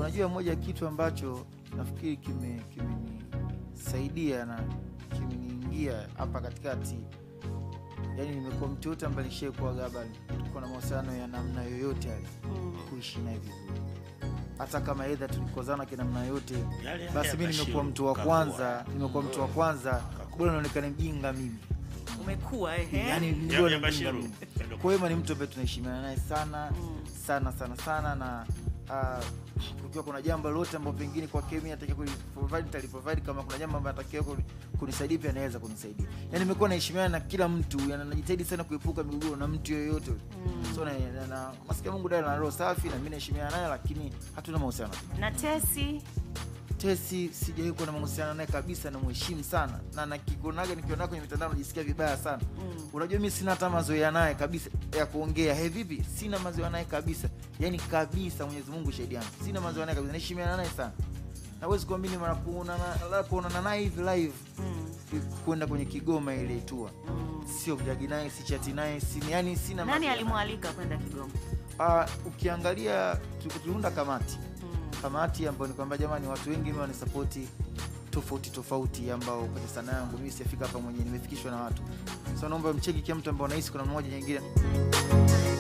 unajua moja ya kitu ambacho nafikiri kime- kimenisaidia na kimeniingia hapa katikati yani nimekuwa mtu yote ambaye nishaikuwa gaba tuko na mahusiano ya namna yoyote yale Mm. kuishi naye vizuri hata kama edha tulikozana kinamna yote Yale basi ya mi nimekuwa Bashiru, mtu wa kakua. kwanza nimekuwa mtu wa kwanza bora naonekana mjinga mimi umekuwa ehe. yani Ya- bora ya mjinga Bashiru. mimi kwa hiyo ni mtu ambaye tunaheshimiana naye sana sana sana sana na uh, ukiwa kuna jambo lolote ambao pengine kwa kemi atakia kuliprovide nitaliprovide kama kuna jambo ambayo atakiwa kuni- kunisaidia pia anaweza kunisaidia yani nimekuwa naheshimiana na kila mtu yani najitahidi sana kuepuka migogoro na mtu yoyote so na, na, na masikia mungu dada na roho safi na mimi naheshimiana naye lakini hatuna mahusiano na tesi tesi sijawahi kuwa na mahusiano naye kabisa namheshimu sana na nakikuonaga nikionaga kwenye mitandao najisikia vibaya sana Mm. unajua mi sina hata mazoea naye kabisa ya kuongea he vipi sina mazoea naye kabisa yani kabisa mwenyezi mungu shahidi yangu sina mazoea naye kabisa naheshimiana naye sana nawezi kuamini mara kuonana labda kuonana naye hivi live Mm. kwenda kwenye kigoma ile tua Mm. sio kujagi naye sichati naye sini yani sina nani mazoea naye. alimwalika kwenda kigoma Ah, ukiangalia tu- tuliunda kamati Mm. kamati ambayo ni kwamba jamani watu wengi mi wanisapoti tofauti tofauti ambao kwenye sanaa yangu mimi sijafika hapa mwenyewe nimefikishwa na watu so naomba mcheki kila mtu ambao nahisi kuna mmoja nyingine